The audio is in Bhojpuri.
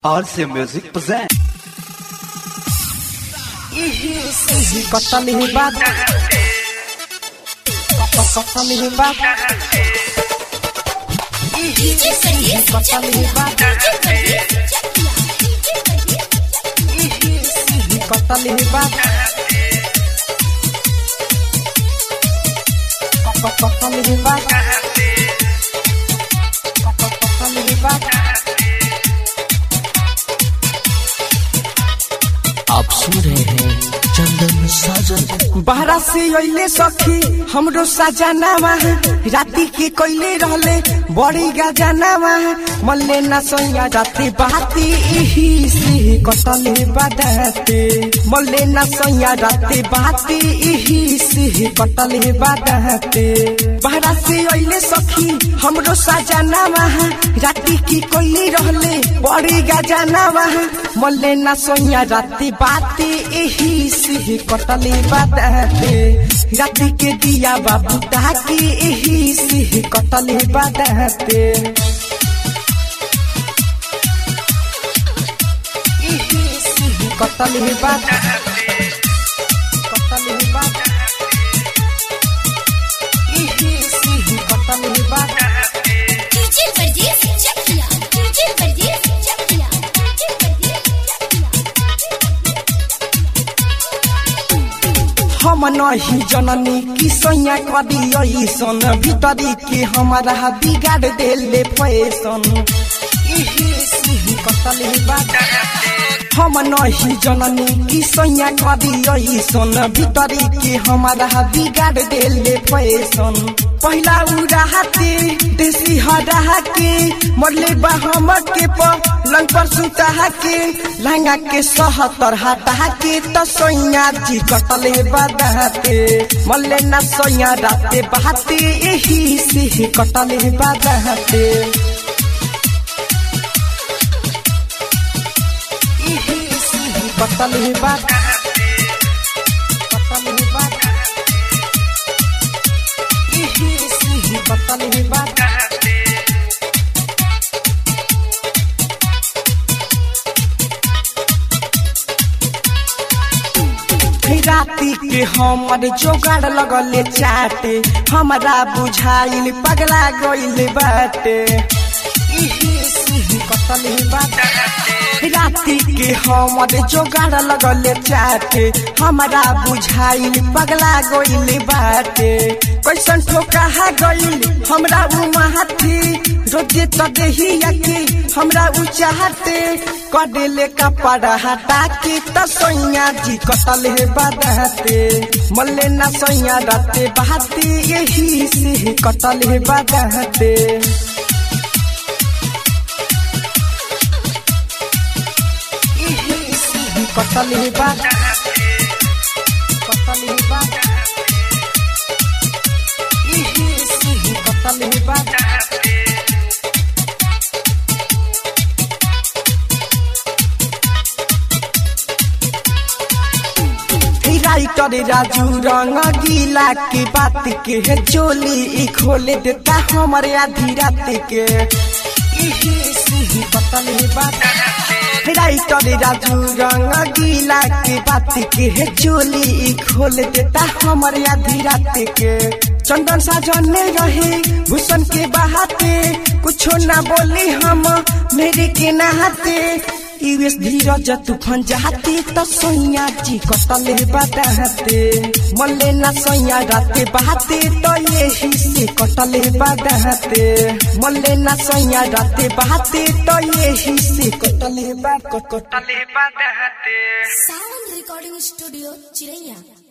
RC Music present. Kota lihibat Kota lihibat Kota lihibat Kota lihibat Kota lihibat Kota lihibat आप सुन रहे हैं चंदन साजन बहरा से अइले सखी हमरो सजनावा राती के कोइले रहले बड़ी गजनावा मल्ले न सोया राती बाती इही से कटले बदते मल्ले न सोया राती बाती इही से कटले बदते बहरा से अइले सखी हमरो सजनावा राती की कोइले रहले बड़ी गजनावा मल्ले न सोया राती बाती इही से कटले बदते राती के दिया बाबू ताकि इही से कटले बदते इही से कटले बदते कटले बदते इही से कटले बदते डीजे परदेस चकिया डीजे परदेस चकिया डीजे परदेस हम नहीं जननी कि सैया कदी ऐसन भीतरी के हमारा बिगाड़ देले फैसन इही सिही कतले बात हम नहीं जननी कि सैया कदी ऐसन भीतरी के हमारा बिगाड़ देले फैसन पहिला उड़ाते देसी हरा के मरले बा हम के पलंग पर सुता के लहंगा के सहतर हटा के त सैया जी कटले बदाते मल्ले न सैया राते बहाते यही से कटले बदाते यही से कटले बदाते कटले बदाते यही से कटले बदाते राती के हमर जोगाड़ लगले चाटे हमरा बुझाइल पगला गइल बाटे इही सिही कतले बाटे राती के हमर जोगाड़ लगले चाटे हमरा बुझाइल पगला गइल बाटे कैसन ठोका गइल हमरा उ माथी रोजे त देहिया के हमरा उ चाहते कडेले कपड़ा हटा के त सैया जी कटले बदहते मल्ले न सैया राते बहाते यही से कटले बदहते यही से कटले बदहते कटले बदहते यही से कटले बदहते राइटर राजू रंग गीला के बात के है चोली ई खोले देता हमारे आधी रात के इही सिही बतल है बात राइटर राजू रंग गीला के बात के है चोली ई खोल देता हमारे आधी रात के चंदन साजन में रहे भूषण के बहाते कुछो ना बोली हम मेरे के नहाते यूएस धीरज तूफान जाते त सैया जी कटले बदाते मल्ले न सैया राते बहाते त यही से कटले बदाते मल्ले न सैया राते बहाते त यही से कटले बा कटले बदाते सावन रिकॉर्डिंग स्टूडियो चिरैया